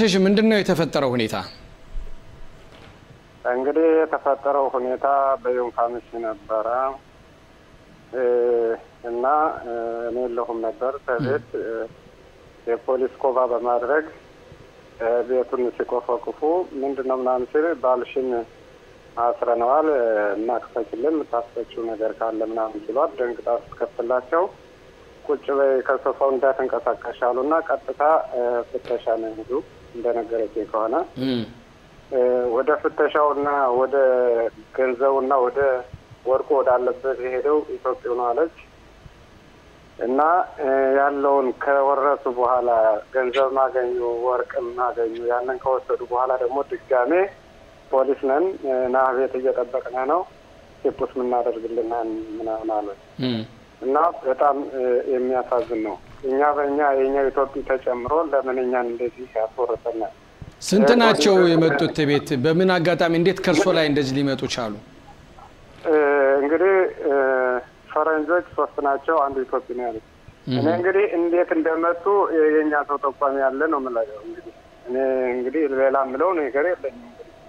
እሺ ምንድን ነው የተፈጠረው ሁኔታ? እንግዲህ የተፈጠረው ሁኔታ በዩንካምስ ነበረ እና እኔ የለሁም ነበር ከቤት የፖሊስ ኮባ በማድረግ ቤቱን ሲቆፈቁፉ ምንድን ነው ምናምን ሲል ባልሽን አስረነዋል እና ክፈችልን የምታስፈችው ነገር ካለ ምናምን ሲሏት ደንግጣ ስትከፍትላቸው ቁጭ በይ ከሶፋው እንዳትንቀሳቀሽ አሉ እና ቀጥታ ፍተሻ ነው ሄዱ እንደነገረችኝ ከሆነ ወደ ፍተሻውና ወደ ገንዘቡና ወደ ወርቁ ወዳለበት የሄደው ኢትዮጵያ ነው አለች እና ያለውን ከወረሱ በኋላ ገንዘብ ማገኙ ወርቅ ማገኙ ያንን ከወሰዱ በኋላ ደግሞ ድጋሜ ፖሊስ ነን ና ቤት እየጠበቅን ነው ቴፑስ የምናደርግልናን ምናምን አለች እና በጣም የሚያሳዝን ነው። እኛ በእኛ የእኛ ኢትዮጵያ ተጨምሮ ለምን እኛን እንደዚህ ያስወርሰናል? ስንት ናቸው የመጡት ቤት? በምን አጋጣሚ እንዴት ከእርሶ ላይ እንደዚህ ሊመጡ ቻሉ? እንግዲህ ፈረንጆች ሶስት ናቸው፣ አንዱ ኢትዮጵያ ነው ያሉት። እኔ እንግዲህ እንዴት እንደመጡ የእኛ ሰው ጠቋሚ ያለ ነው የምለው። እንግዲህ እኔ እንግዲህ ሌላ የምለው ነገር የለኝም።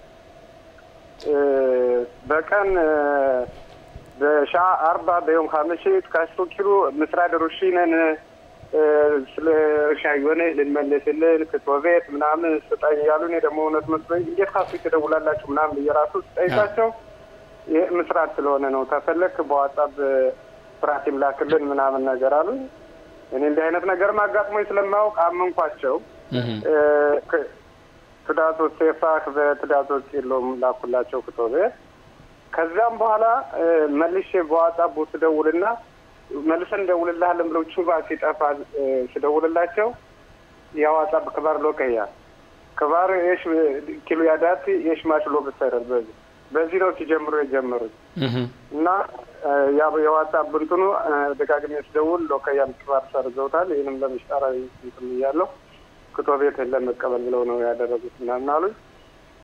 በቀን በሻ አርባ በዮም ካምሽት ካሽቶ ኪሎ ምስራድ ሩሺነን ስለ እርሻ የሆነ ልንመልስልን ክቶ ቤት ምናምን ስጠኝ እያሉ እኔ ደግሞ እውነት መስሎኝ እንዴት ካሱ ትደውላላችሁ ምናምን እየራሱ ስጠይቃቸው ይህ ምስራት ስለሆነ ነው ተፈለክ በዋጻብ ስራት ይምላክልን ምናምን ነገር አሉ። እኔ እንዲህ አይነት ነገር አጋጥሞኝ ስለማያውቅ አመንኳቸው። ትዳቶች ሴፋክ በትዳቶች የለውም ላኩላቸው ክቶ ቤት ከዚያም በኋላ መልሼ በዋጻቡ ስደውልና መልሰን እንደውልልሃለን ብለው ቹባ ሲጠፋ ስደውልላቸው የዋጻብ ክባር ሎቀያ ክባር የሽ ኪሎ ያዳት የሽ ማሽሎ ብሰረል በዚህ በዚህ ነው ሲጀምሩ የጀመሩት እና የዋጻብ እንትኑ ደጋግሜ ስደውል ሎቀያም ክባር ሰርዘውታል። ይህንም ለምሽጠራዊ እንትን እያለሁ ክቶ ቤት ለመቀበል ብለው ነው ያደረጉት ምናምን አሉኝ።